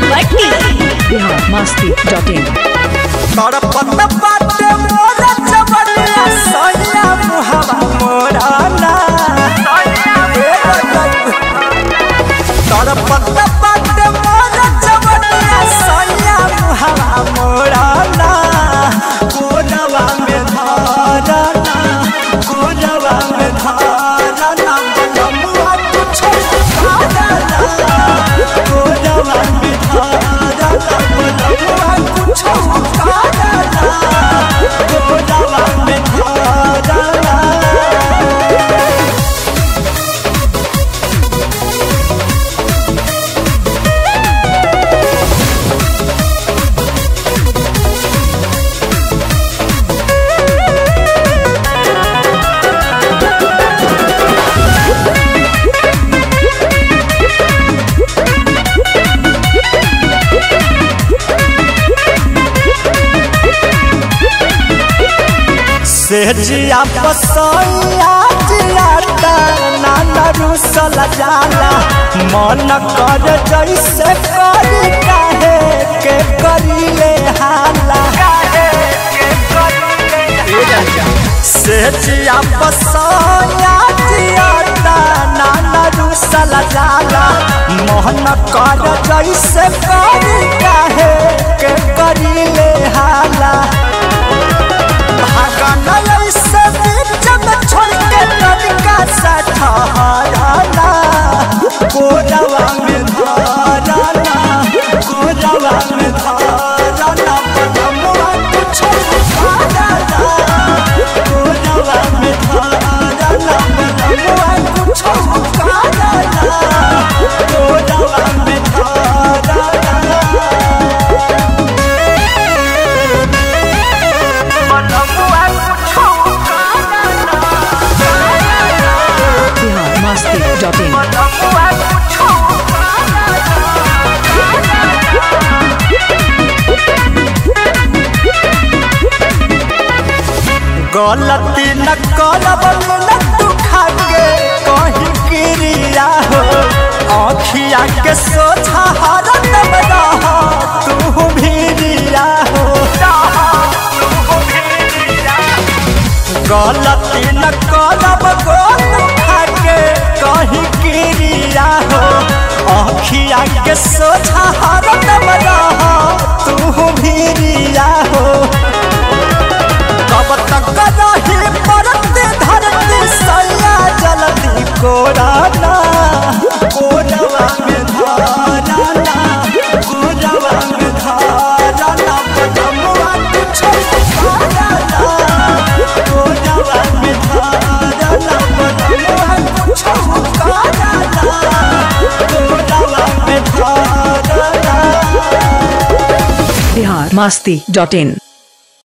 भट्टी बिहार मस्ती dot in तड़पत बाटे मोरा चवनिया सैया मुहावा मोरा ना तड़पत बाटे मोरा चवनिया सैया मुहावा मोरा ना कोनवा में धारा ना कोनवा में धारा ना बलमुआ कुछ धारा ना कोनवा में धारा ना बलमुआ कुछ धारा ना कोनवा में धारा ना सेजिया पसैया जियाता नाना रुसल जाला मन कर जैसे करी काहे के करिले हाला सेजिया पसैया जियाता नाना रुसल जाला मन कर जैसे करी काहे के करिले हाला भागल से बीच में छोड़ के तनिका सा ठहराना कोरवा में धाराना कोरवा में धाराना पदमवा कुछ धाराना कोरवा में धाराना पदमवा कुछ धाराना कोरवा में धाराना बिहार मस्ती डॉट इन गलती न करब न तू खाके कहीं क्रिया हो आँखिया के सोझा हरत रह तू भीरिया हो गलती न करब गोल खाके कहीं क्रिया हो आँखिया के सोझा हरत रह तू भीरिया हो कब तक रही परत धरती सैया जल्दी कोराना कोरवा में धाराना कोरवा में धाराना पदमवा कुछ धाराना कोरवा में धाराना पदमवा कुछ धाराना कोरवा में धाराना बिहार मस्ती डॉट इन